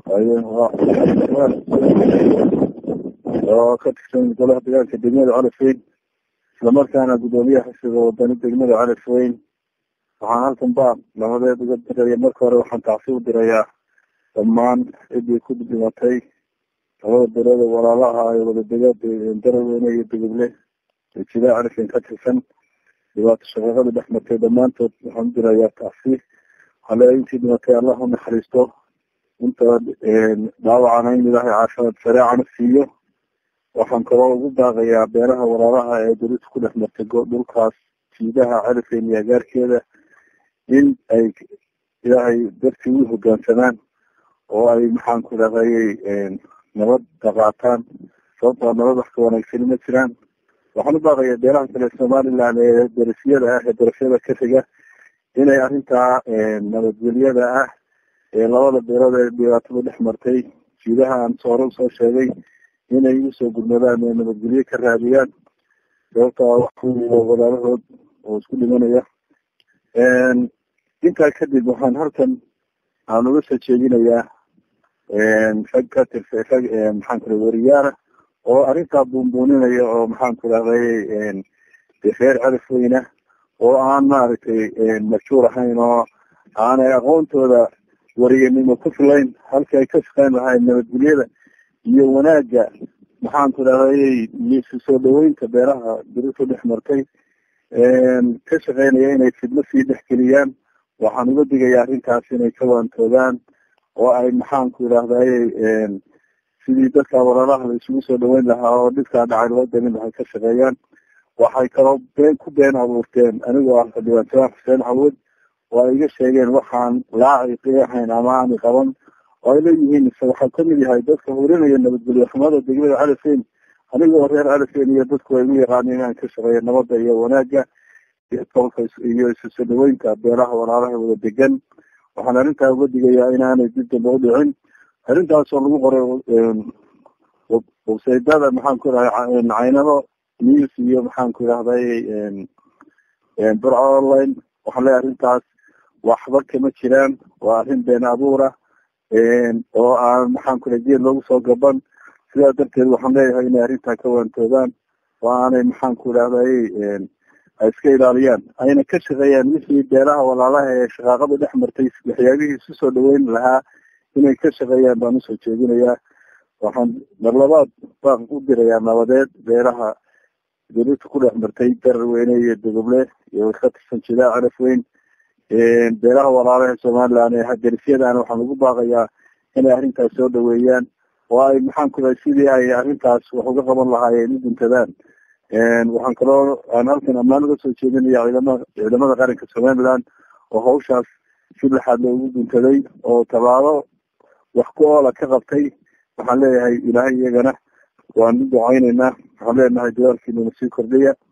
oo ka tirsan golaha dagaalka degmada calafweyn islamarkaana gudoomiyaha xisbiga wadani degmada calafweyn waxaan halkan ba labadeed uga diraya marka hore waxaan tacsi u dirayaa dhammaan ciddii ku dhimatay labada belood oo walaalaha ay wadadega daraweyne iyo duguble jilaa calafweyn ka tirsan dhibaato shaqeeqada dhex martay dhammaantood waxaan u dirayaa tacsi hale intii dhimatay allah u naxariisto inta dhaawacana in ilaahay caafimaad sareecana siiyo waxaan kaloo ugu baaqayaa beelaha walaalaha ee dawlada ku dhex martay dhulkaas jiidaha calafeyn iyo agaarkeeda in ay ilaahay dartii u hogaansamaan oo ay maxaan ku dhahayy nabad daqaataan sababtaa nabad wax ka wanaagsani ma jiraan waxaan u baaqayaa beelaha kale somaliland ee darasiyada ah ee darafyada ka xiga inay arrintaa nabadgelyada ah ee labada beelood ee dhibaatada dhex martay jiidaha aan soore usoo sheegay inay usoo gurmadaan ee nabadgelyo ka raadiyaan sababtaa walaalahood oo isku dhimanaya intaa kadib waxaan halkan aan uga soo jeedinayaa rag ka tirsa rag maxaan kura weriyaana oo arrintaa buunbuuninaya oo maxaan ku rahday reer calafweyna oo aan maaragtay majhuur ahayn oo aanay aqoontooda wariyanimo ku filayn halkii ay ka shaqeyn lahayd nabadgelyada iyo wanaagga maxaan ku dhahday isu soo dhaweynta beeraha dirisu dhex martay ka shaqeynaya inay fidno sii dhexgeliyaan waxaan uga digayaa arrintaas inay ka waantoogaan oo ay maxaan ku idhahday sidii dadka walaalaha la isugu soo dhaweyn lahaa oo dhibkaa dhacay loo dalin lahay ka shaqeeyaan waxay kaloo been ku been abuurteen anigoo ah xildhibaan xuseen xawood oo ay iga sheegeen waxaan laaciqi ahayn ama aani qaban oo ay leeyihiin ise waxaa kamid yahay dadka hurinaya nabadgelyo xumada degmada calafeyn anigoo reer calafeyn iyo dadku ay ugu yaqaana inaan ka shaqeeyo nabada iyo wanaagga iyo tolka iyo isu soo dhaweynta beelaha walaalaha wada degan waxaan arrintaa uga digayaa inaanay dib damba udhicin arrintaasoo lagu qoray websaydada maxaan ku idhahay caynado news iyo maxaan ku idhahday burco online waxaan leeyahay arrintaas waxba kama jiraan waa arrin been abuura oo aan maxaan ku geed loogu soo gaban sidaa darteed waxaan leeyahay inay arrintaa ka waantoodaan oo aanay maxaan ku idhahday ay iska ilaaliyaan ayna ka shaqeeyaan wixii beelaha walaalaha ee shaqaaqada dhex martay waxyaabihii isu soo dhaweyn lahaa inay ka shaqeeyaan baan usoo jeedinayaa waxaan mar labaad baan u dirayaa nabadeed beelaha dawlada ku dhex martay dararweyne iyo dogoble iyo ka tirsan jilaa calafweyn beelaha walaalaha somaliland ee darisyadana waxaan ugu baaqayaa inay arrintaas soo dhaweeyaan oo ay maxaan ku dahay sidii ay arrintaas wax uga qaban lahaayeen u guntadaan waxaan kaloo aan halkan ammaan uga soo jeedinaya ciidamada ciidamada qaranka somaliland oo hawshaas si laxaad loogu guntaday oo tabaabo wax ku oola ka qabtay waxaan leeyahay ilaahay iyagana waan u ducayneynaa waxaan leenahay dadaalkiinuna sii kordhiya